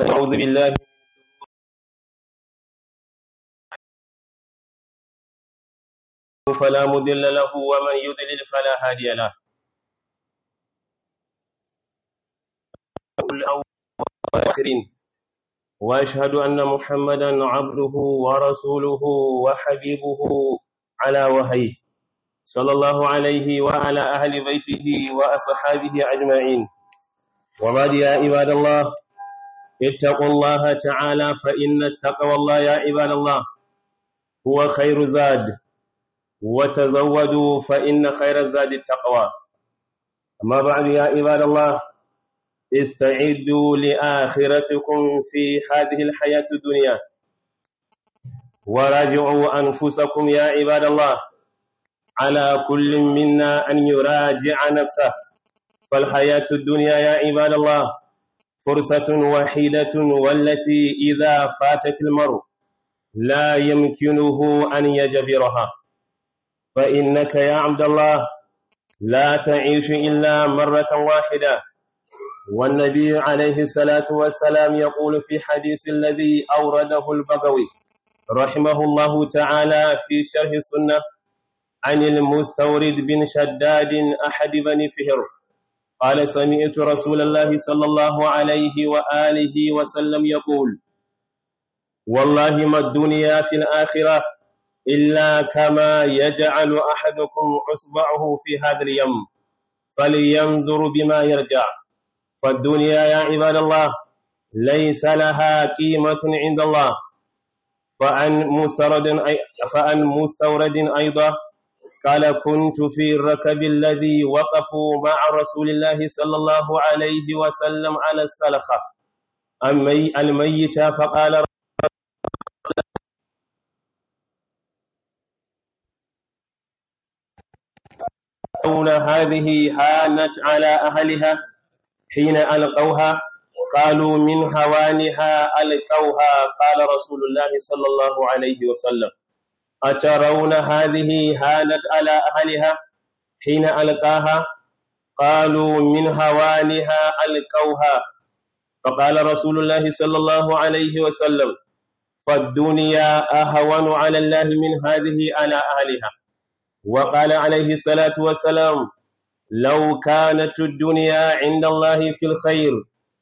ونعوذ بالله فلا مضل له ومن يضلل فلا هادي له الأولين وأشهد أن محمدا عبده ورسوله وحبيبه على وهيه صلى الله عليه وعلى أهل بيته وأصحابه أجمعين وبعد يا عباد الله اتقوا الله تعالى فإن التقوى الله يا عباد الله هو خير زاد وتزودوا فإن خير الزاد التقوى أما بعد يا عباد الله استعدوا لآخرتكم في هذه الحياة الدنيا وراجعوا أنفسكم يا عباد الله على كل منا أن يراجع نفسه فالحياة الدنيا يا عباد الله فرصة وحيدة والتي إذا فاتت المرء لا يمكنه أن يجبرها فإنك يا عبد الله لا تعيش إلا مرة واحدة والنبي عليه الصلاة والسلام يقول في حديث الذي أورده البغوي رحمه الله تعالى في شرح السنة عن المستورد بن شداد أحد بني فهر قال سمعت رسول الله صلى الله عليه وآله وسلم يقول والله ما الدنيا في الآخرة إلا كما يجعل أحدكم أصبعه في هذا اليم فلينظر بما يرجع فالدنيا يا عباد الله ليس لها قيمة عند الله فأن مستورد فأن مستورد أيضا قال كنت في الركب الذي وقفوا مع رسول الله صلى الله عليه وسلم على السلخة الميت فقال هذه هانت على أهلها حين ألقوها قالوا من هوانها ألقوها قال رسول الله صلى الله عليه وسلم أترون هذه هانت على أهلها حين ألقاها قالوا من هوانها ألقوها فقال رسول الله صلى الله عليه وسلم فالدنيا أهون على الله من هذه على أهلها وقال عليه الصلاة والسلام لو كانت الدنيا عند الله في الخير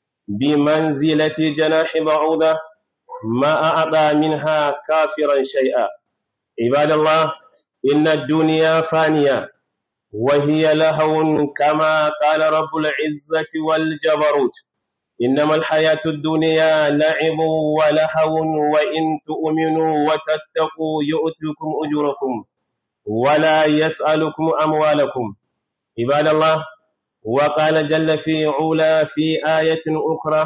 بمنزلة جناح بعوضة ما أعطى منها كافرا شيئا عباد الله إن الدنيا فانية وهي لهو كما قال رب العزة والجبروت إنما الحياة الدنيا لعب ولهو وإن تؤمنوا وتتقوا يؤتكم أجوركم ولا يسألكم أموالكم عباد الله وقال جل في علا في آية أخرى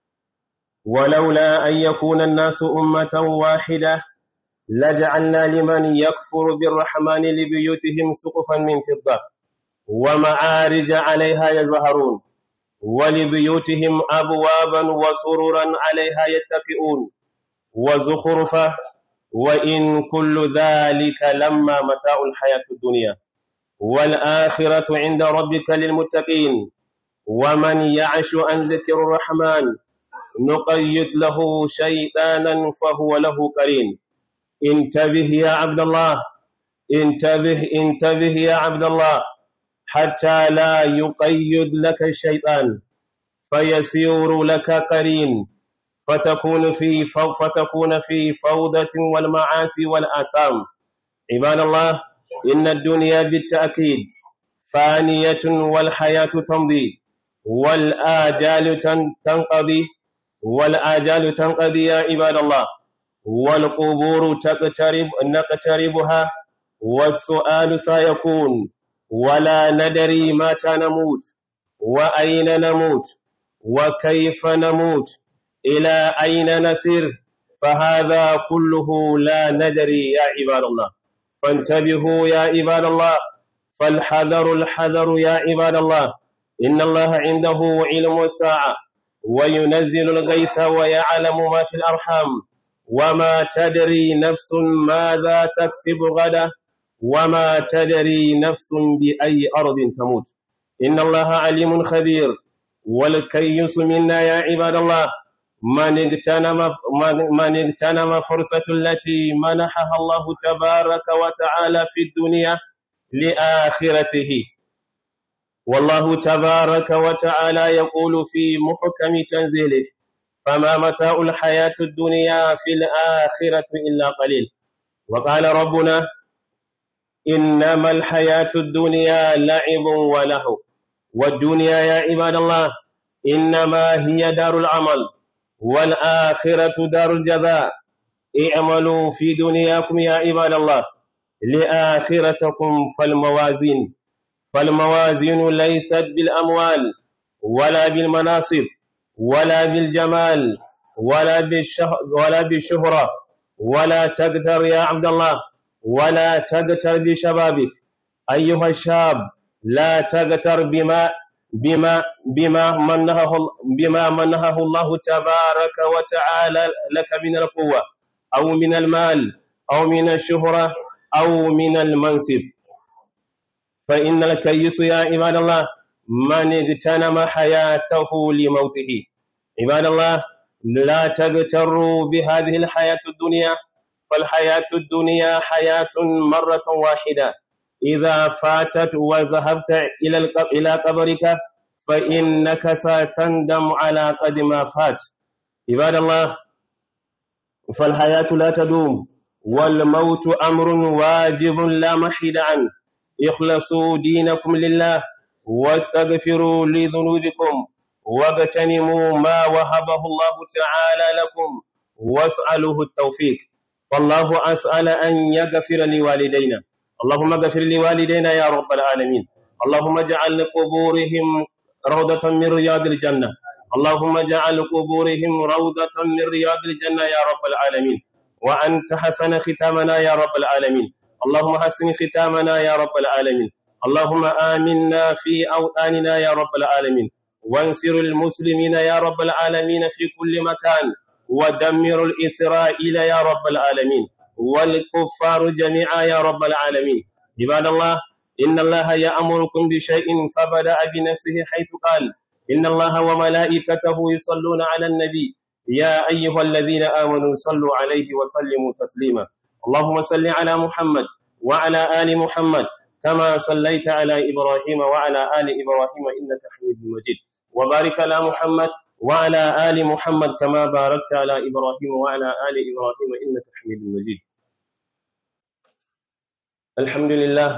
ولولا أن يكون الناس أمة واحدة لجعلنا لمن يكفر بالرحمن لبيوتهم سقفا من فضة ومعارج عليها يظهرون ولبيوتهم أبوابا وسررا عليها يتكئون وزخرفا وإن كل ذلك لما متاع الحياة الدنيا والآخرة عند ربك للمتقين ومن يعش عن ذكر الرحمن نقيد له شيطانا فهو له قرين انتبه يا عبد الله انتبه انتبه يا عبد الله حتى لا يقيد لك الشيطان فيسير لك قرين فتكون في فتكون في فوضى والمعاصي والآثام عباد الله إن الدنيا بالتأكيد فانية والحياة تمضي والآجال تنقضي والآجال تنقضي يا عباد الله والقبور تقترب نقتربها والسؤال سيكون ولا ندري متى نموت وأين نموت وكيف نموت إلى أين نسير فهذا كله لا ندري يا عباد الله فانتبهوا يا عباد الله فالحذر الحذر يا عباد الله إن الله عنده علم الساعة وينزل الغيث ويعلم ما في الأرحام وما تدري نفس ماذا تكسب غدا وما تدري نفس بأي أرض تموت إن الله عليم خبير والكيس منا يا عباد الله من اغتنم من اغتنم فرصة التي منحها الله تبارك وتعالى في الدنيا لآخرته والله تبارك وتعالى يقول في محكم تنزيله فما متاع الحياة الدنيا في الآخرة إلا قليل وقال ربنا إنما الحياة الدنيا لعب وله والدنيا يا عباد الله إنما هي دار العمل والآخرة دار الجزاء اعملوا في دنياكم يا عباد الله لآخرتكم فالموازين فالموازين ليست بالأموال ولا بالمناصب ولا بالجمال ولا بالشه ولا بالشهرة ولا تقتر يا عبد الله ولا تقتر بشبابك أيها الشاب لا تقتر بما بما بما منحه بما منحه الله تبارك وتعالى لك من القوة أو من المال أو من الشهرة أو من المنصب فإن الكيس يا عباد الله من اغتنم حياته لموته عباد الله لا تغتروا بهذه الحياة الدنيا فالحياة الدنيا حياة مرة واحدة إذا فاتت وذهبت إلى إلى قبرك فإنك ستندم على قد ما فات عباد الله فالحياة لا تدوم والموت أمر واجب لا محيد عنه اخلصوا دينكم لله واستغفروا لذنوبكم واغتنموا ما وهبه الله تعالى لكم واسألوه التوفيق والله أسأل أن يغفر لوالدينا اللهم اغفر لوالدينا يا رب العالمين اللهم اجعل قبورهم روضة من رياض الجنة اللهم اجعل قبورهم روضة من رياض الجنة يا رب العالمين وأنت حسن ختامنا يا رب العالمين اللهم حسن ختامنا يا رب العالمين اللهم آمنا في أوطاننا يا رب العالمين وانصر المسلمين يا رب العالمين في كل مكان ودمر الإسرائيل يا رب العالمين والكفار جميعا يا رب العالمين عباد الله إن الله يأمركم بشيء فبدأ بنفسه حيث قال إن الله وملائكته يصلون على النبي يا أيها الذين آمنوا صلوا عليه وسلموا تسليما اللهم صل على محمد وعلى آل محمد كما صليت على إبراهيم وعلى آل إبراهيم إنك حميد مجيد وبارك على محمد وعلى آل محمد كما باركت على إبراهيم وعلى آل إبراهيم إنك حميد مجيد الحمد لله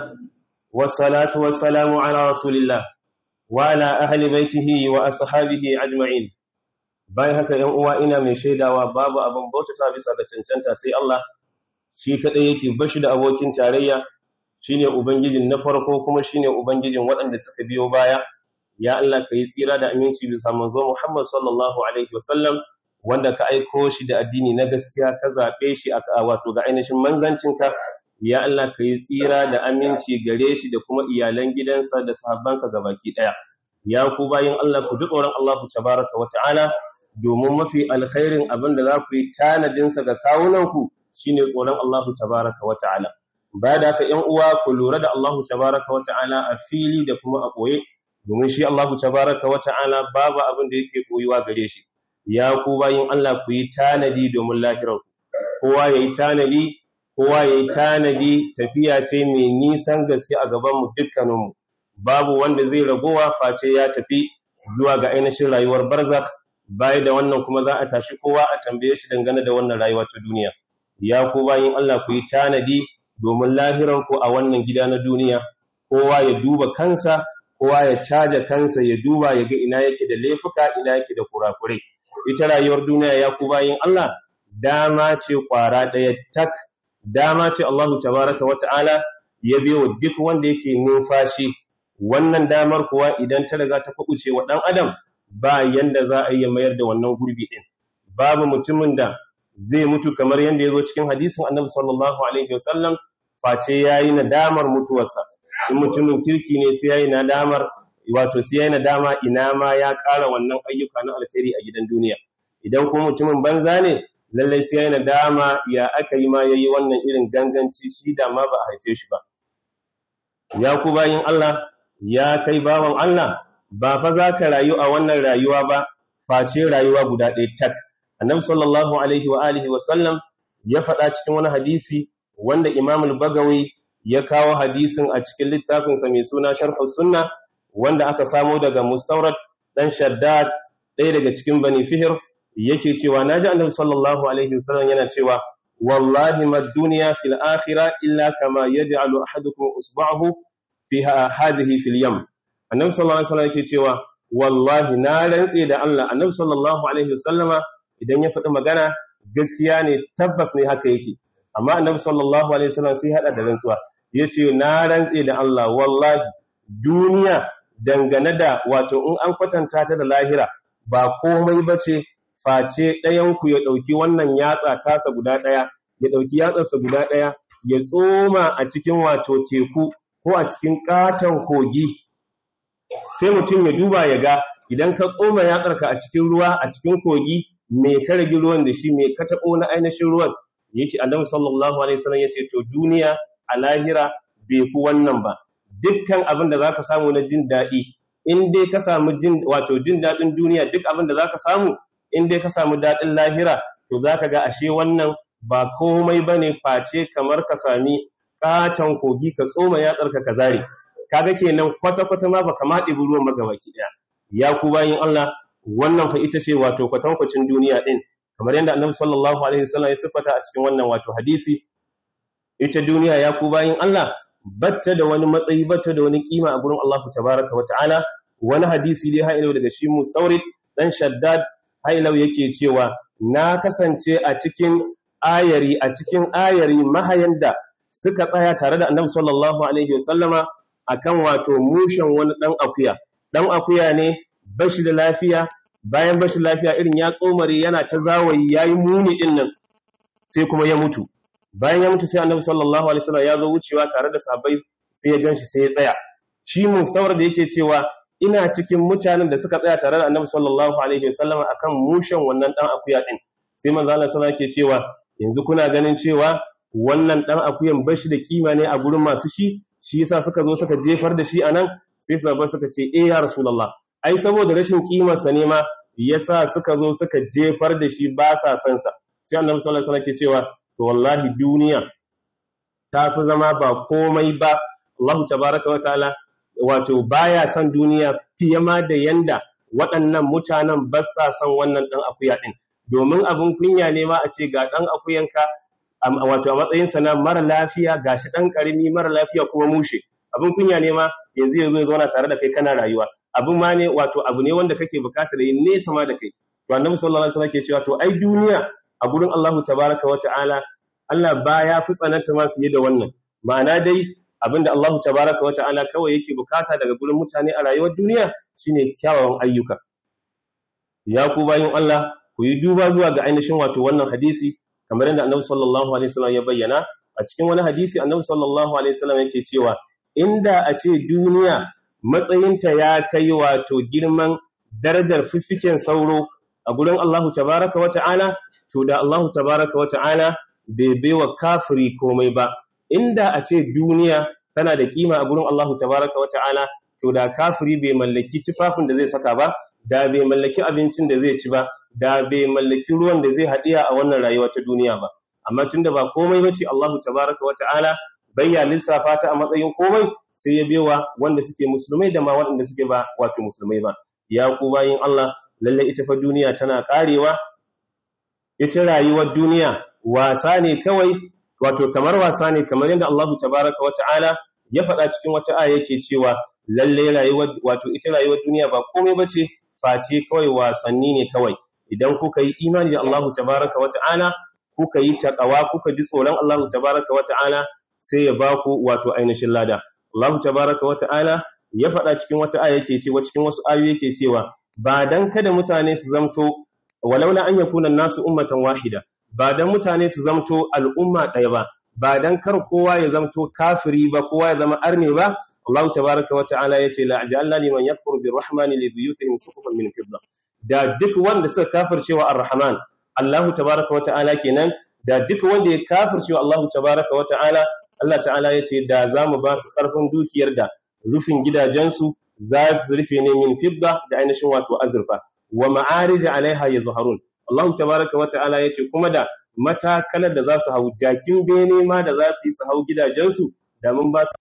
والصلاة والسلام على رسول الله وعلى أهل بيته وأصحابه أجمعين bayan haka ‘yan uwa ina mai shaidawa babu abin bautata bisa ga cancanta sai Allah shi kaɗai yake bashi da abokin tarayya shine ubangijin na farko kuma shine ubangijin waɗanda suka biyo baya ya Allah ka yi tsira da aminci bisa manzo Muhammad sallallahu alaihi wasallam wanda ka aiko shi da addini na gaskiya ka zaɓe shi a wato ga ainihin manzancinka ya Allah ka yi tsira da aminci gare shi da kuma iyalan gidansa da sahabbansa gabaki ɗaya ya ku bayin Allah ku ji tsoron Allah tabaraka wa ta'ala domin mafi alkhairin abin da za ku yi tanadinsa ga kawunanku shine tsoron Allah tabaraka wa ta'ala ba da haka ‘yan uwa ku lura da Allah tabaraka wa ta'ala a fili da kuma a ɓoye domin shi Allah tabaraka wa ta'ala babu abin da yake koyuwa gare shi ya ku bayin Allah ku yi tanadi domin lahirarku kowa ya yi tanadi kowa ya yi tanadi tafiya ce mai nisan gaske a gabanmu dukkaninmu babu wanda zai ragowa face ya tafi zuwa ga ainihin rayuwar barzakh baya da wannan kuma za a tashi kowa a tambaye shi dangane da wannan rayuwa ta duniya ya ku bayin Allah ku yi tanadi domin lahiranku a wannan gida na duniya kowa ya duba kansa kowa ya caja kansa ya duba ya ga ina yake da laifuka ina yake da kurakurai ita rayuwar duniya ya ku bayin Allah dama ce kwara ɗaya tak dama ce Allahu tabaraka wa ta'ala ya biyo duk wanda yake numfashi wannan damar kuwa idan ta riga ta kuɓuce wa ɗan adam ba yanda za a yi mayar da wannan gurbi ɗin babu mutumin da zai mutu kamar yanda ya zo cikin hadisin annabi sallallahu alaihi wasallam face ya yi nadamar mutuwarsa in mutumin kirki ne sai ya yi nadamar wato sai ya yi nadama ina ma ya ƙara wannan ayyuka na alkhairi a gidan duniya idan kuma mutumin banza ne lallai sai ya yi nadama ya aka yi ma ya yi wannan irin ganganci shi da ma ba a haife shi ba ya ku bayin Allah ya kai bawan Allah ba fa za ka rayu a wannan rayuwa ba face rayuwa guda ɗaya tak annabi sallallahu alaihi wa alihi wa sallam ya faɗa cikin wani hadisi wanda Imam al-Bagawi ya kawo hadisin a cikin littafinsa mai suna Sharh sunna wanda aka samo daga Mustawrad dan Shaddad ɗaya daga cikin Bani Fihr yake cewa naji annabi sallallahu alaihi wa sallam yana cewa wallahi ma dunya fil akhirah illa kama yaj'alu ahadukum usba'ahu fi hadhihi fil yam annabi sallallahu alaihi wa sallam yake cewa wallahi na rantse da Allah annabi sallallahu alaihi wa sallama idan ya faɗi magana gaskiya ne tabbas ne haka yake amma annabi sallallahu alaihi wasallam sai hada da rantsuwa yace na rantse da Allah wallahi duniya dangane da wato in an kwatanta ta da lahira ba komai bace face ɗayan ku ya dauki wannan yatsa tasa guda ɗaya ya dauki yatsarsa guda ɗaya ya tsoma a cikin wato teku ko a cikin katon kogi sai mutum ya duba ya ga idan ka tsoma yatsarka a cikin ruwa a cikin kogi me ka rage ruwan da shi me ka taɓo na ainihin ruwan yake annabi sallallahu alaihi wasallam yace to duniya a lahira bai fi wannan ba dukkan abin da zaka samu na jin daɗi in dai ka samu jin wato jin daɗin duniya duk abin da zaka samu in dai ka samu daɗin lahira to zaka ga ashe wannan ba komai bane face kamar ka sami katon kogi ka tsoma yatsarka ka zare kaga kenan kwata kwata ma baka ma ɗibi ruwan magabaki ɗaya ya ku bayin Allah wannan fa ita ce wato kwatankwacin duniya din kamar yadda annabi sallallahu alaihi wasallam ya siffata a cikin wannan wato hadisi ita duniya ya ku bayin Allah batta da wani matsayi batta da wani kima a gurin Allah tabaraka wa ta'ala wani hadisi dai ha daga shi mustawrid dan shaddad hailau yake cewa na kasance a cikin ayari a cikin ayari mahayan da suka tsaya tare da annabi sallallahu alaihi wasallama akan wato mushen wani dan akuya dan akuya ne bashi da lafiya bayan bashi lafiya irin ya tsomare yana ta zawayi yayi muni din nan sai kuma ya mutu bayan ya mutu sai annabi sallallahu alaihi wasallam ya zo wucewa tare da sahabbai sai ya ganshi sai ya tsaya shi mustawar da yake cewa ina cikin mutanen da suka tsaya tare da annabi sallallahu alaihi wasallam akan mushen wannan dan akuya din sai manzo Allah sallallahu alaihi cewa yanzu kuna ganin cewa wannan dan akuyan bashi da kima ne a gurin masu shi shi yasa suka zo suka jefar da shi anan sai sahabbai suka ce eh ya rasulullah ai saboda rashin kimarsa ne ma yasa suka zo suka jefar da shi ba sa son sa sai annabi sallallahu alaihi wasallam ke cewa to wallahi duniya ta fi zama ba komai ba Allah tabaraka wa ta'ala wato baya son duniya fiye ma da yanda waɗannan mutanen ba sa son wannan dan akuya din domin abin kunya ne ma a ce ga dan akuyanka wato a matsayinsa na mara lafiya gashi dan karimi mara lafiya kuma mushe abin kunya ne ma yanzu yanzu ya zauna tare da kai kana rayuwa abin ma ne wato abu ne wanda kake bukatar yin nesa ma da kai to annabi sallallahu alaihi wasallam ke cewa to ai duniya a gurin Allah tabaraka wa ta'ala Allah baya fi tsananta ma fiye da wannan ma'ana dai abinda Allah tabaraka wa ta'ala kawai yake bukata daga gurin mutane a rayuwar duniya shine kyawawan ayyuka ya ku bayin Allah ku yi duba zuwa ga ainihin wato wannan hadisi kamar yadda annabi sallallahu alaihi wasallam ya bayyana a cikin wani hadisi annabi sallallahu alaihi wasallam yake cewa inda a ce duniya matsayinta ya kai wato girman darajar fiffiken sauro a gurin Allahu tabaraka wa ta'ala to da Allahu tabaraka wa ta'ala bai baiwa kafiri komai ba inda a ce duniya tana da kima a gurin Allahu tabaraka wa ta'ala to da kafiri bai mallaki tufafin da zai saka ba da bai mallaki abincin da zai ci ba da bai mallaki ruwan da zai haɗiya a wannan rayuwa ta duniya ba amma tunda ba komai bace Allahu tabaraka wa ta'ala bayya lissafa ta a matsayin komai sai ya bewa wanda suke musulmai da ma waɗanda suke ba wato musulmai ba ya ku bayin Allah lalle ita fa duniya tana karewa ita rayuwar duniya wasa ne kawai wato kamar wasa ne kamar yadda Allah tabaraka wa ta'ala ya faɗa cikin wata aya yake cewa lalle rayuwar wato ita rayuwar duniya ba komai bace face kawai wasanni ne kawai idan kuka yi imani da Allah tabaraka wa ta'ala kuka yi taqwa kuka ji tsoron Allah tabaraka wa ta'ala sai ya baku wato ainihin lada Allah tabaraka wa ta'ala ya faɗa cikin wata aya yake cewa cikin wasu ayoyi yake cewa ba dan kada mutane su zamto walaula an yakuna nasu ummatan wahida ba dan mutane su zamto al'umma ɗaya ba ba dan kar kowa ya zamto kafiri ba kowa ya zama arne ba Allah tabaraka wa ta'ala yace la ajalna liman yakfuru birrahmani li buyutihim suqufan min fidda da duk wanda suka kafircewa ar-rahman Allah tabaraka wa ta'ala kenan da duk wanda ya kafircewa Allah tabaraka wa ta'ala Allah ta'ala yace da zamu ba su karfin dukiyar da rufin gidajensu za su rufe ne min fidda da ainihin wato azurfa wa ma'arij alaiha yazharun Allah tabaraka wa ta'ala yace kuma da matakalar da za su hau jakin bene ma da za su yi su hau gidajensu da mun ba su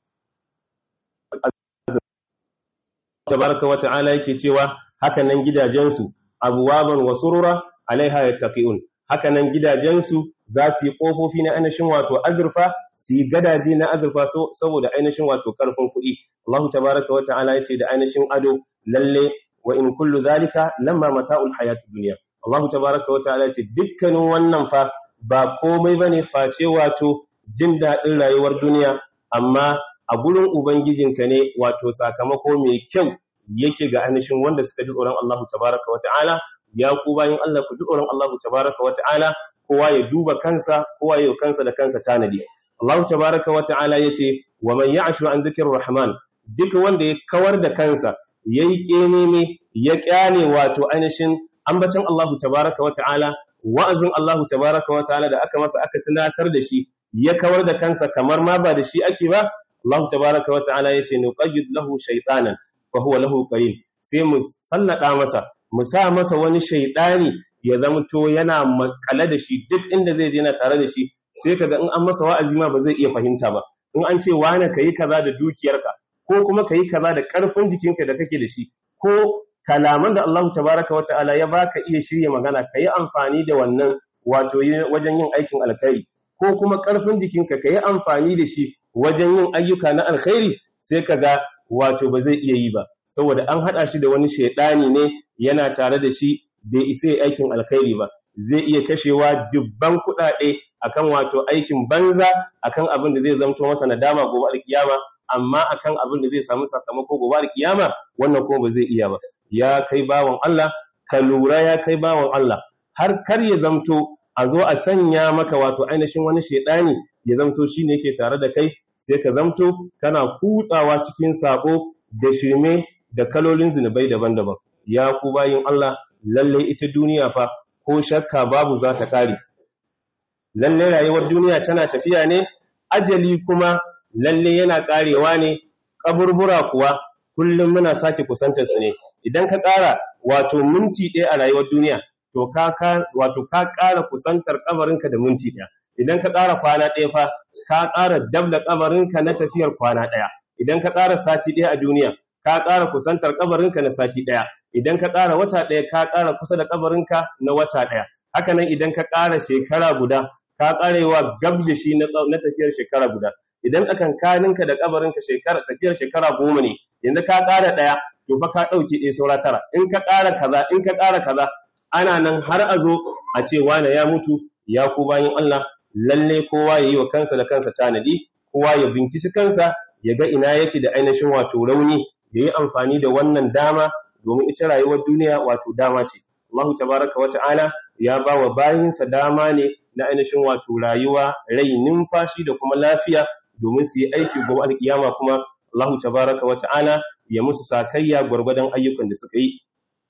tabaraka wa ta'ala yake cewa haka nan gidajensu abuwaban wa surura alaiha yattaqiun haka nan gidajensu za su yi kofofi na ainihin wato azurfa su yi gadaje na azurfa saboda ainihin wato karfin kuɗi Allah tabaraka wa ta'ala yace da ainihin ado lalle wa in kullu zalika lamma mata'ul hayatid dunya Allah tabaraka wa ta'ala yace dukkanin wannan fa ba komai bane face wato jin daɗin rayuwar duniya amma a gurin ubangijinka ne wato sakamako mai kyau yake ga ainihin wanda suka ji tsoron Allah tabaraka wa ta'ala ya ku bayin Allah ku ji tsoron Allah tabaraka wa ta'ala kowa ya duba kansa kowa ya kansa da kansa tanadi Allah tabaraka wa ta'ala yace wa man ya'shu an dhikrir rahman duk wanda ya kawar da kansa yayi keneme ya kyale wato ainihin ambacin Allah tabaraka wa ta'ala wa'azin Allah tabaraka wa ta'ala da aka masa aka tunasar da shi ya kawar da kansa kamar ma ba da shi ake ba Allah tabaraka wa ta'ala yace nuqayyid lahu shaytanan fa huwa lahu qarin sai mu sallada masa mu sa masa wani shaytani ya zamto yana makale da shi duk inda zai je na tare da shi sai kaga in an masa wa'azi ma ba zai iya fahimta ba in an ce wani kayi kaza da dukiyarka ko kuma kayi kaza da karfin jikinka da kake da shi ko kalaman da Allah tabaraka wa ta'ala ya baka iya shirye magana kayi amfani da wannan wato wajen yin aikin alkhairi ko kuma karfin jikinka kayi amfani da shi wajen yin ayyuka na alkhairi sai kaga wato ba zai iya yi ba saboda an hada shi da wani shaidani ne yana tare da shi bai isa yi aikin alkhairi ba zai iya kashewa dubban kuɗaɗe akan wato aikin banza akan abin da zai zamto masa nadama gobe alkiyama amma akan abin da zai samu sakamako gobe alkiyama wannan kuma ba zai iya ba ya kai bawan Allah ka lura ya kai bawan Allah har kar ya zamto a zo a sanya maka wato ainihin wani shaidani ya zamto shine yake tare da kai sai ka zamto kana kutsawa cikin sako da shirme da kalolin zinubai daban-daban ya ku bayin Allah lalle ita duniya fa ko shakka babu za ta kare lalle rayuwar duniya tana tafiya ne ajali kuma lalle yana karewa ne kaburbura kuwa kullum muna sake kusantar su ne idan ka kara wato minti ɗaya a rayuwar duniya to ka wato ka kara kusantar kabarinka da minti ɗaya idan ka kara kwana ɗaya fa ka kara dab da kabarinka na tafiyar kwana ɗaya idan ka kara sati ɗaya a duniya ka ƙara kusantar kabarinka na sati ɗaya idan ka ƙara wata ɗaya ka ƙara kusa da kabarinka na wata ɗaya haka nan idan ka ƙara shekara guda ka ƙarewa gab da shi na tafiyar shekara guda idan tsakankaninka da kabarinka shekara tafiyar shekara goma ne yanzu ka ƙara ɗaya to fa ka ɗauke ɗaya saura tara in ka ƙara kaza in ka ƙara kaza ana nan har a zo a ce wane ya mutu ya ku bayan Allah lalle kowa ya yi wa kansa da kansa tanadi kowa ya binciki kansa ya ga ina yake da ainihin wato rauni ya yi amfani da wannan dama domin ita rayuwar duniya wato dama ce. Allah tabaraka wa ta'ala ya ba wa bayinsa dama ne na ainihin wato rayuwa rai numfashi da kuma lafiya domin su yi aiki gobe alkiyama kuma Allah tabaraka wa ta'ala ya musu sakayya gwargwadon ayyukan da suka yi.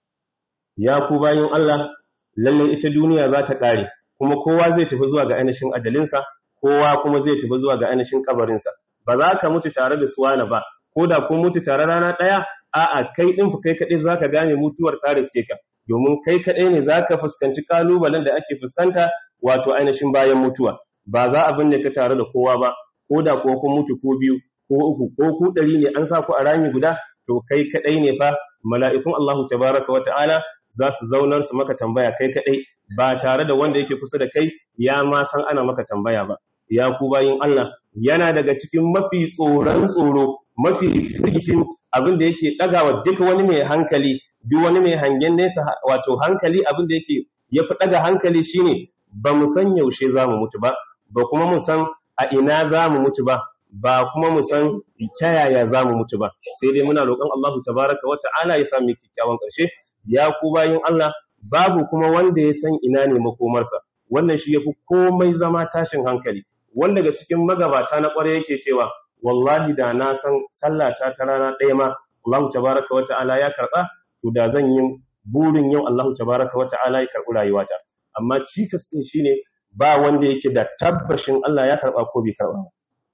Ya ku bayin Allah lallai ita duniya za ta ƙare kuma kowa zai tafi zuwa ga ainihin adalinsa kowa kuma zai tafi zuwa ga ainihin kabarinsa ba za ka mutu tare da suwana ba ko da kun mutu tare rana ɗaya a'a kai ɗin fa kai kaɗai za ka gane mutuwar ta riske ka domin kai kaɗai ne za ka fuskanci ƙalubalen da ake fuskanta wato ainihin bayan mutuwa ba za a binne ka tare da kowa ba ko da kuwa kun mutu ko biyu ko uku ko ku ɗari ne an sa ku a rami guda to kai kaɗai ne fa mala'ikun Allahu tabaraka wa ta'ala za su zaunar su maka tambaya kai kaɗai ba tare da wanda yake kusa da kai ya ma san ana maka tambaya ba ya ku bayin Allah yana daga cikin mafi tsoron tsoro mafi firgishin abin da yake ɗagawa duk wani mai hankali duk wani mai hangen nesa wato hankali abin da yake ya fi ɗaga hankali shine ba mu san yaushe za mu mutu ba ba kuma mu san a ina za mu mutu ba ba kuma mu san ta yaya za mu mutu ba sai dai muna roƙon Allah tabaraka wa ta'ala ya sami kyakkyawan ƙarshe ya ku bayin Allah babu kuma wanda ya san ina ne makomarsa wannan shi yafi komai zama tashin hankali wanda daga cikin magabata na ƙware yake cewa wallahi da na san sallata ta rana ɗaya ma Allah tabaraka wa ta'ala ya karɓa to da zan yi burin yau Allah tabaraka wa ta'ala ya karɓi rayuwata amma cikas din shine ba wanda yake da tabbashin Allah ya karɓa ko bai karɓa ba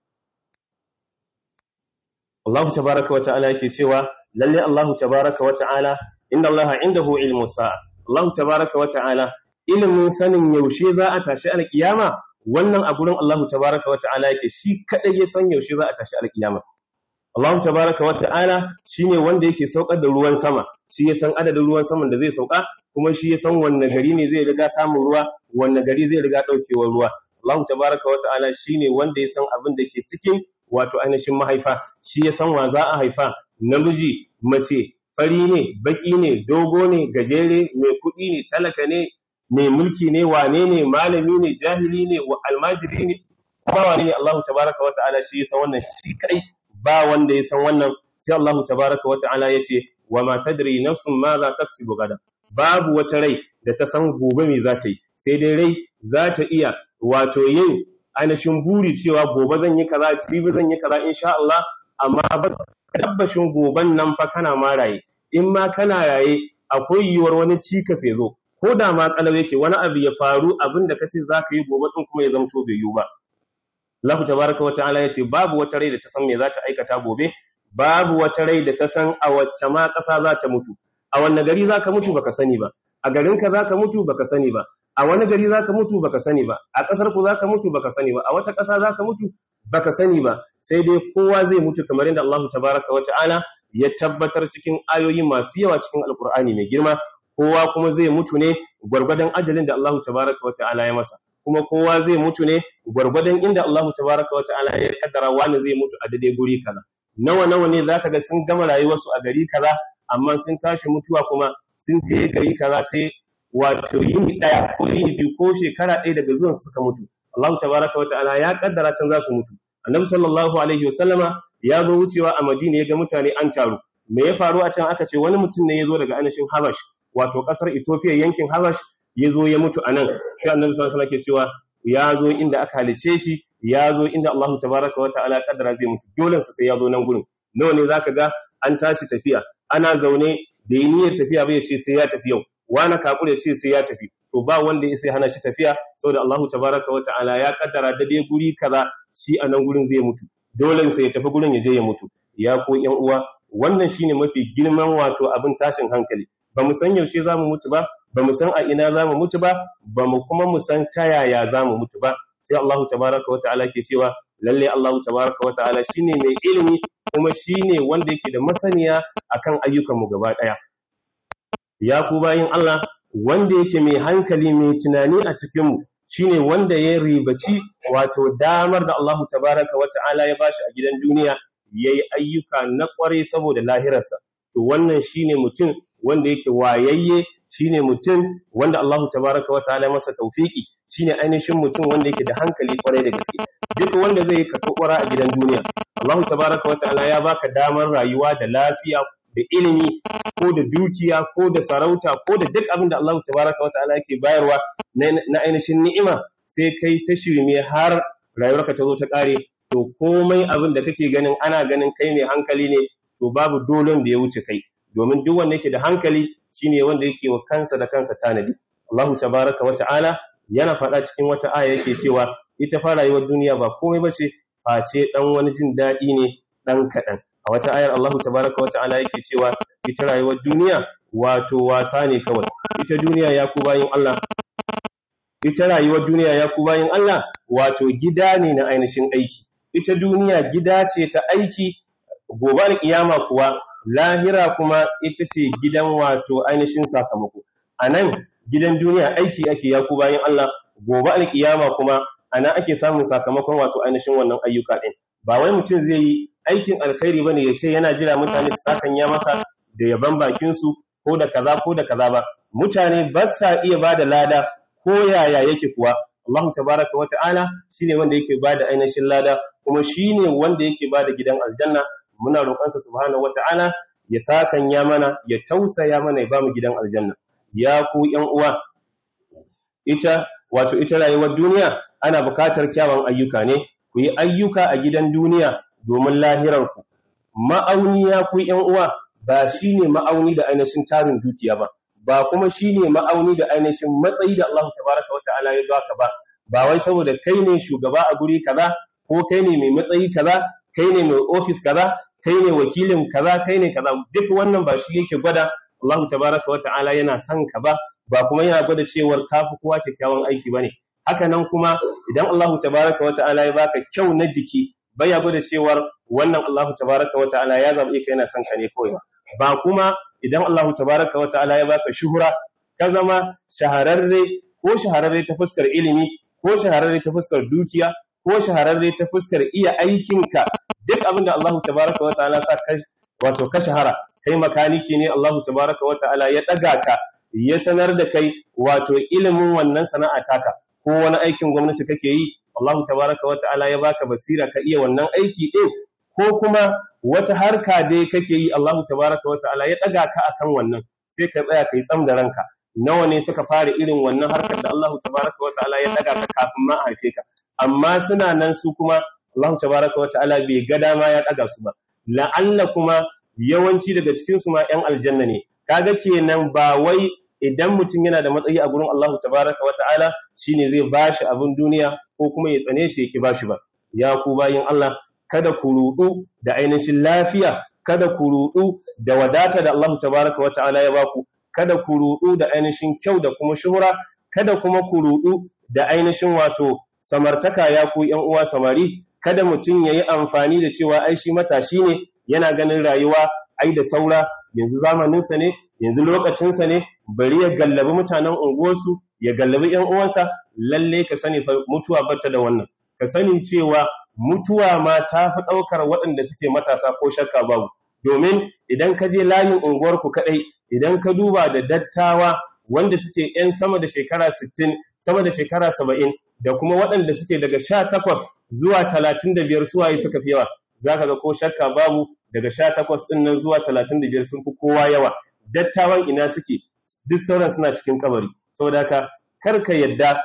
Allah tabaraka wa ta'ala yake cewa lalle Allah tabaraka wa ta'ala inna Allah indahu ilmu sa'a Allah tabaraka wa ta'ala ilimin sanin yaushe za a tashi alkiyama wannan a gurin Allah tabaraka wa ta'ala yake shi kadai ya san yaushe za a tashi alkiyama Allah tabaraka wa ta'ala shine wanda yake saukar da ruwan sama shi ya san adadin ruwan saman da zai sauka kuma shi ya san wanne gari ne zai riga samun ruwa wanne gari zai riga daukewar ruwa Allah tabaraka wa ta'ala shine wanda ya san abin da ke cikin wato ainihin mahaifa shi ya san wa za a haifa namiji mace fari ne baki ne dogo ne gajere mai kuɗi ne talaka ne mai mulki ne wane ne malami ne jahili ne wa almajiri ne kuma wane ne Allah tabaraka wa ta'ala shi ya san wannan shi kai ba wanda ya san wannan sai Allah tabaraka wa ta'ala ya ce wa ma tadri nafsun ma za taksibu gada babu wata rai da ta san gobe me za ta yi sai dai rai za ta iya wato yin ainihin buri cewa gobe zan yi kaza jibi zan yi kaza insha Allah amma ba tabbashin goben nan fa kana ma raye in ma kana raye akwai yiwuwar wani cikas ya zo ko da ma kalau yake wani abu ya faru abin da kace za ka yi gobe din kuma ya zamto bai yiwu ba Allah tabaraka wa ta'ala yace babu wata rai da ta san me za ta aikata gobe babu wata rai da ta san a wacce ma ƙasa za ta mutu a wanne gari za ka mutu baka sani ba a garinka za ka mutu baka sani ba a wani gari za ka mutu baka sani ba a ƙasar ku za ka mutu baka sani ba a wata ƙasa za ka mutu baka sani ba sai dai kowa zai mutu kamar yadda Allah tabaraka wa ta'ala ya tabbatar cikin ayoyi masu yawa cikin alkur'ani mai girma kowa kuma zai mutu ne gwargwadon ajalin da Allah tabaraka wa ta'ala ya masa kuma kowa zai mutu ne gwargwadon inda Allah tabaraka wa ta'ala ya kaddara wani zai mutu a daidai guri kaza nawa nawa ne zaka ga sun gama rayuwarsu a gari kaza amma sun tashi mutuwa kuma sun je gari kaza sai wato yini daya ko yini biyu ko shekara ɗaya daga zuwan suka mutu Allah tabaraka wa ta'ala ya kaddara can za su mutu annabi sallallahu alaihi wasallama ya zo wucewa a Madina ya ga mutane an taru me ya faru a can aka ce wani mutum ne ya zo daga anashin Habash wato kasar Ethiopia yankin Habash ya zo ya mutu a nan sai annabi sallallahu alaihi ke cewa ya zo inda aka halice shi ya zo inda Allah tabaraka wa ta'ala kaddara zai mutu dole sa sai ya zo nan gurin nawa ne zaka ga an tashi tafiya ana zaune da yi niyyar tafiya bai shi sai ya tafi yau wani kakure shi sai ya tafi to ba wanda ya sai hana shi tafiya saboda Allah tabaraka wa ta'ala ya kaddara da dai guri kaza shi a nan gurin zai mutu dole sai ya tafi gurin ya je ya mutu ya ko ƴan uwa wannan shine mafi girman wato abin tashin hankali ba mu san yaushe za mu mutu ba ba mu san a ina za mu mutu ba ba mu kuma mu san ta yaya za mu mutu ba sai Allah tabaraka wa ta'ala ke cewa lalle Allah tabaraka wa ta'ala shine mai ilimi kuma shine wanda yake da masaniya akan ayyukanmu gaba daya ya ku bayin Allah wanda yake mai hankali mai tunani a cikin mu shine wanda ya ribaci wato damar da Allah tabaraka wa ta'ala ya bashi a gidan duniya yayi ayyuka na kware saboda lahirarsa to wannan shine mutum wanda yake wayayye shine mutum wanda Allah tabaraka wa ta'ala masa tawfiki shine ainihin mutum wanda yake da hankali kwarai da gaske duk wanda zai ka tokora a gidan duniya Allah tabaraka wa ta'ala ya baka damar rayuwa da lafiya da ilimi ko da dukiya ko da sarauta ko da duk abin da Allah tabaraka wa ta'ala yake bayarwa na ainihin ni'ima sai kai ta shirme har rayuwarka ta zo ta kare to komai abin da kake ganin ana ganin kai mai hankali ne to babu dolon da ya wuce kai domin duk wanda yake da hankali shine wanda yake wa kansa da kansa tanadi Allahu tabaraka wa ta'ala yana faɗa cikin wata aya yake cewa ita fa rayuwar duniya ba komai bace face dan wani jin daɗi ne dan kaɗan a wata ayar Allahu tabaraka wa ta'ala yake cewa ita rayuwar duniya wato wasa ne kawai ita duniya ya ku bayin Allah ita rayuwar duniya ya ku bayin Allah wato gida ne na ainihin aiki ita duniya gida ce ta aiki gobe kiyama kuwa lahira kuma ita ce gidan wato ainihin sakamako a nan gidan duniya aiki ake ya ku bayan Allah gobe alkiyama kuma a nan ake samun sakamakon wato ainihin wannan ayyuka ɗin ba wai mutum zai yi aikin alkhairi bane ya ce yana jira mutane su sakan ya masa da yaban bakin su ko da kaza ko da kaza ba mutane ba sa iya bada lada ko yaya yake kuwa Allah tabaraka wa ta'ala shine wanda yake bada ainihin lada kuma shine wanda yake bada gidan aljanna muna roƙonsa subhanahu wata'ala ya sakan ya mana ya tausaya mana ya bamu gidan aljanna ya ku ƴan uwa ita wato ita rayuwar duniya ana buƙatar kyawun ayyuka ne ku yi ayyuka a gidan duniya domin lahirar ku ma'auni ya ku ƴan uwa ba shine ma'auni da ainihin tarin dukiya ba ba kuma shine ma'auni da ainihin matsayi da Allah tabaraka wata'ala ya baka ba ba wai saboda kai ne shugaba a guri kaza ko kai ne mai matsayi kaza kai ne mai ofis kaza kai ne wakilin kaza kai ne kaza duk wannan ba shi yake gwada Allah tabaraka wa ta'ala yana son ka ba ba kuma yana gwada cewar kafi kowa kyakkyawan aiki bane haka nan kuma idan Allahu tabaraka wa ta'ala ya baka kyau na jiki baya gwada cewar wannan Allahu tabaraka wa ta'ala ya zabe ka yana son ka ne kawai ba kuma idan Allahu tabaraka wa ta'ala ya baka shuhura ka zama shahararre ko shahararre ta fuskar ilimi ko shahararre ta fuskar dukiya ko shahararre ta fuskar iya aikinka duk abin da Allahu tabaraka wa ta'ala sa ka wato ka shahara kai makaniki ne Allahu tabaraka wa ta'ala ya daga ka ya sanar da kai wato ilimin wannan sana'a taka ko wani aikin gwamnati kake yi Allahu tabaraka wa ta'ala ya baka basira ka iya wannan aiki din ko kuma wata harka dai kake yi Allahu tabaraka wa ta'ala ya daga ka akan wannan sai ka tsaya kai tsam da ranka nawa ne suka fara irin wannan harkar da Allahu tabaraka wa ta'ala ya daga ka kafin ma a haife ka amma suna nan su kuma Allahu tabaraka wa ta'ala bai ga dama ya daga su ba la'alla kuma yawanci daga cikin su ma ƴan aljanna ne kaga kenan ba wai idan mutum yana da matsayi a gurin Allahu tabaraka wa ta'ala shine zai bashi abin duniya ko kuma ya tsane shi yake bashi ba ya ku bayin Allah kada ku rudu da ainihin lafiya kada ku rudu da wadata da Allahu tabaraka wa ta'ala ya baku kada ku rudu da ainihin kyau da kuma shuhura kada kuma ku rudu da ainihin wato samartaka ya ku ƴan uwa samari kada mutum yayi amfani da cewa ai shi matashi ne yana ganin rayuwa ai da saura yanzu zamaninsa ne yanzu lokacinsa ne bari ya gallabi mutanen unguwarsu ya gallabi ƴan uwansa lalle ka sani fa mutuwa bata da wannan ka sani cewa mutuwa ma ta fi ɗaukar waɗanda suke matasa ko shakka babu domin idan ka je layin unguwarku kaɗai idan ka duba da dattawa wanda suke ‘yan sama da shekara 60 sama da shekara 70 da kuma waɗanda suke daga 18 zuwa 35 suwaye suka fi yawa za ka ga ko shakka babu daga 18 ɗin nan zuwa 35 sun fi kowa yawa dattawan ina suke duk sauran suna cikin kabari saboda haka kar ka yadda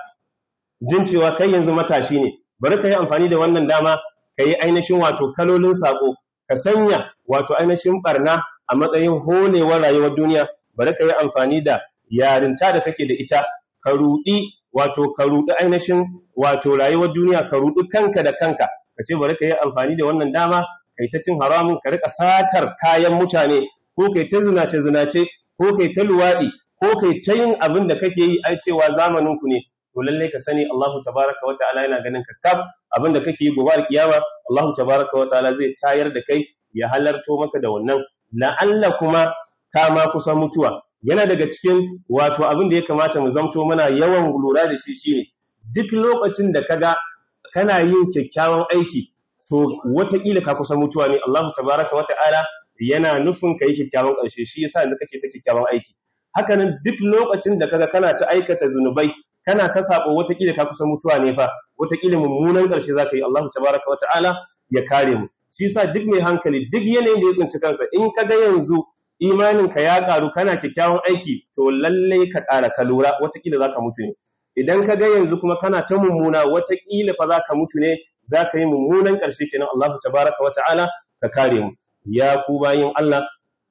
jin cewa kai yanzu matashi ne bari ka yi amfani da wannan dama ka yi ainihin wato kalolin sako ka sanya wato ainihin barna a matsayin holewar rayuwar duniya bari ka yi amfani da yarinta da kake da ita ka rudi wato ka rudi ainihin wato rayuwar duniya ka rudi kanka da kanka ka ce bari ka yi amfani da wannan dama kai ta cin haramun ka rika satar kayan mutane ko kai ta zinace zinace ko kai ta luwadi ko kai ta yin abin da kake yi ai cewa zamanin ku ne to lalle ka sani Allahu tabaraka wa ta'ala yana ganin ka kaf abin da kake yi gobe kiyama Allahu tabaraka wa ta'ala zai tayar da kai ya halarto maka da wannan la'alla kuma ka ma kusa mutuwa yana daga cikin wato abin da ya kamata mu zamto muna yawan lura da shi shine duk lokacin da kaga kana yin kyakkyawan aiki to wataƙila ka kusa mutuwa ne Allahu tabaraka wa ta'ala yana nufin ka yi kyakkyawan ƙarshe shi yasa da kake ta kyakkyawan aiki hakanan duk lokacin da kaga kana ta aikata zunubai kana ta sabo wataƙila ka kusa mutuwa ne fa wataƙila mummunan ƙarshe zaka yi Allahu tabaraka wa ta'ala ya kare mu shi yasa duk mai hankali duk yanayin da ya tsinci kansa in kaga yanzu imanin ka ya karu kana kyakkyawan aiki to lalle ka ƙara ka lura wataƙila zaka mutu ne idan kaga yanzu kuma kana ta mummuna wataƙila fa zaka mutu ne zaka yi mummunan ƙarshe kenan Allahu tabaraka wa ta'ala ka kare mu ya ku bayin Allah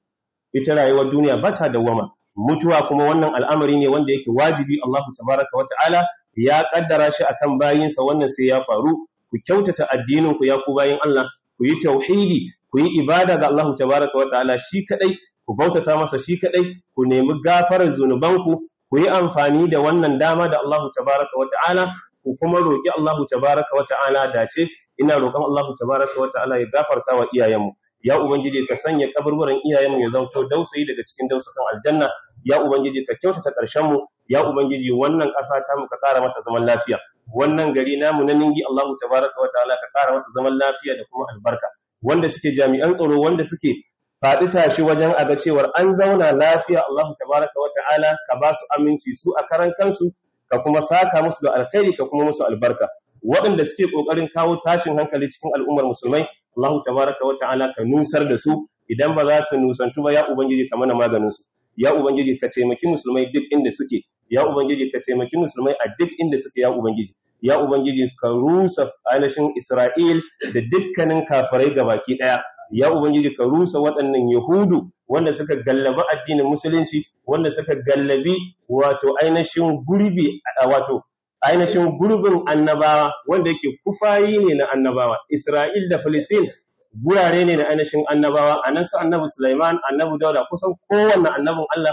ita rayuwar duniya ba ta dawwama mutuwa kuma wannan al'amari ne wanda yake wajibi Allahu tabaraka wa ta'ala ya kaddara shi akan bayinsa wannan sai ya faru ku kyautata addinin ku ya ku bayin Allah ku yi tauhidi ku yi ibada ga Allahu tabaraka wa ta'ala shi kadai ku bautata masa shi kadai ku nemi gafarar zunubanku ku yi amfani da wannan dama da Allahu tabaraka wa ta'ala ku kuma roki Allahu tabaraka wa ta'ala dace ina roƙon Allahu tabaraka wa ta'ala ya gafarta wa iyayenmu ya ubangiji ka sanya kaburburan iyayenmu ya zanto dausayi daga cikin dausakan aljanna ya ubangiji ka kyautata ƙarshen mu ya ubangiji wannan ƙasa ta mu ka ƙara mata zaman lafiya wannan gari namu na ningi Allahu tabaraka wa ta'ala ka ƙara masa zaman lafiya da kuma albarka wanda suke jami'an tsaro wanda suke faɗi tashi wajen aga cewar an zauna lafiya Allahu tabaraka wa ta'ala ka ba su aminci su a karan kansu ka kuma saka musu da alkhairi ka kuma musu albarka waɗanda suke ƙoƙarin kawo tashin hankali cikin al'ummar musulmai Allahu tabaraka wa ta'ala ka nusar da su idan ba za su nusantu ba ya ubangiji ka mana maganin su ya ubangiji ka taimaki musulmai duk inda suke ya ubangiji ka taimaki musulmai a duk inda suke ya ubangiji ya ubangiji ka rusa ainihin Isra'il da dukkanin kafirai gabaki daya ya ubangiji ka rusa waɗannan yahudu wanda suka gallabi addinin musulunci wanda suka gallabi wato ainihin gurbi wato ainihin gurbin annabawa wanda yake kufayi ne na annabawa Isra'il da Filistin gurare ne na ainihin annabawa a nan su annabi Sulaiman annabi Dauda kusan kowanne annabin Allah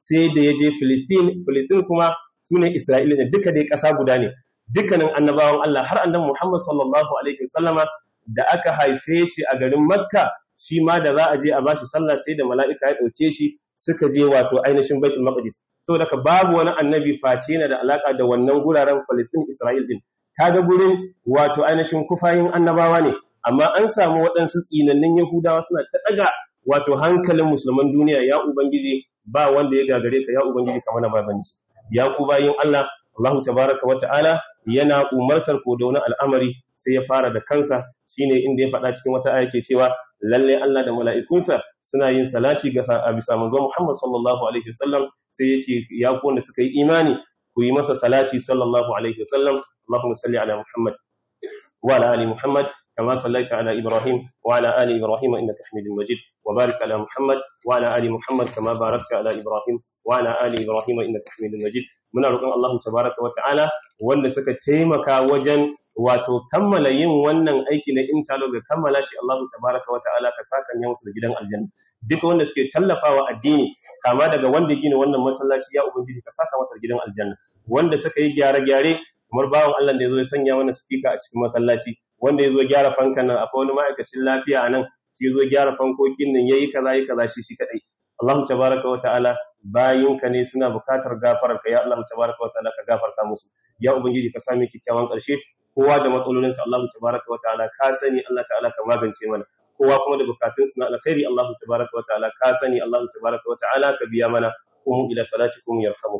sai da ya je Filistin Filistin kuma sune Isra'ila ne duka dai ƙasa guda ne dukkanin annabawan Allah har annabi Muhammad sallallahu alaihi wasallama da aka haife shi a garin Makka shi ma da za a je a bashi sallah sai da mala'ika ya dauke shi suka je wato ainihin Baitul Maqdis saboda ka babu wani annabi face yana da alaka da wannan guraren Palestine Isra'il din kaga gurin wato ainihin kufayin annabawa ne amma an samu waɗansu tsinannin Yahudawa suna ta daga wato hankalin musulman duniya ya ubangiji ba wanda ya gagare ka ya ubangiji kamar na babanci ya ku bayin Allah Allah tabaraka wa ta'ala yana umartar ko da wani al'amari sai ya fara da kansa shine inda ya faɗa cikin wata aya ke cewa lalle Allah da mala'ikunsa suna yin salati ga a bisa manzo Muhammad sallallahu alaihi wasallam sai ya ce ya ku wanda suka yi imani ku yi masa salati sallallahu alaihi wasallam Allahumma salli ala Muhammad wa ala ali Muhammad كما صليت على إبراهيم وعلى آل إبراهيم إنك حميد مجيد وبارك على محمد وعلى آل محمد كما باركت على إبراهيم وعلى آل إبراهيم إنك حميد مجيد muna roƙon Allah tabaraka wa ta'ala wanda suka taimaka wajen wato kammala yin wannan aiki na interlock da kammala shi Allah tabaraka wa ta'ala ka saka ya musu da gidan aljanna duk wanda suke tallafawa addini kama daga wanda gina wannan masallaci ya ubangiji ka saka masa gidan aljanna wanda suka yi gyare-gyare kamar bawan Allah da ya zo ya sanya mana speaker a cikin masallaci wanda ya zo gyara fankan nan akwai wani ma'aikacin lafiya a nan shi zo gyara fankokin nan yayi kaza yi kaza shi shi kadai Allah tabaraka wa ta'ala bayinka ne suna bukatar gafararka ya Allah tabaraka wa ta'ala ka gafarta musu ya ubangiji ka sami kikkiawan karshe kowa da matsalolinsa Allah tabaraka wa ta'ala ka sani Allah ta'ala ka magance mana kowa kuma da bukatunsa na alkhairi Allah tabaraka wa ta'ala ka sani Allah tabaraka wa ta'ala ka biya mana kuma ila salatikum yarhamu